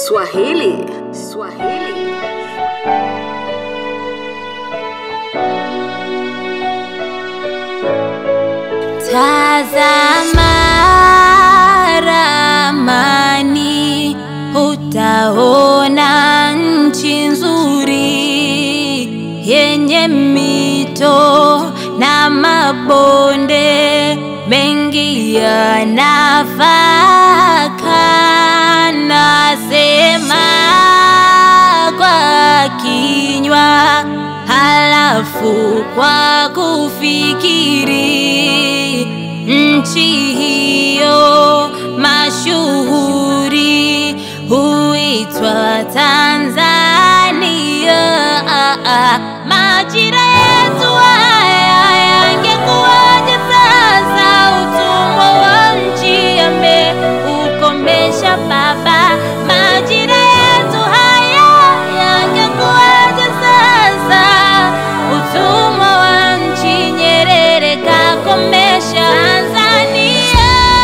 Swahili. Swahili. Tazama ramani, utaona nchi nzuri yenye mito na mabonde mengi ya nafaka. Nasema kwa kinywa, halafu kwa kufikiri. Nchi hiyo mashuhuri huitwa Tanzania. Majira yetu haya yangekuwaje sasa? Utumwa wa nchi ameukomesha baba. Majira yetu haya yangekuwaje sasa? Utumwa wa nchi Nyerere kakomesha Tanzania.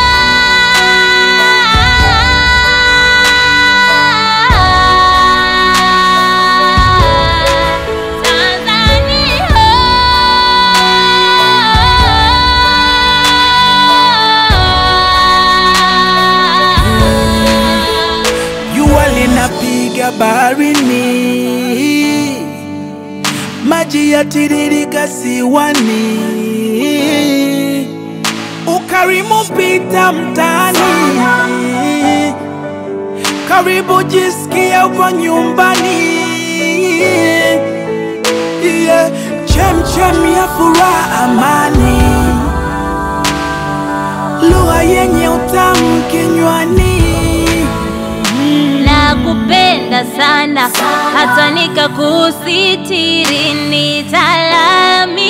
Tanzania. Jua linapiga baharini, maji yatiririka ziwani, ukarimu pita mtaani, karibu jisikia uko nyumbani. Yeah, chemchem ya furaha, amani, lugha yenye utamu kinywani. nakupenda sana hata nikakusitiri nitalami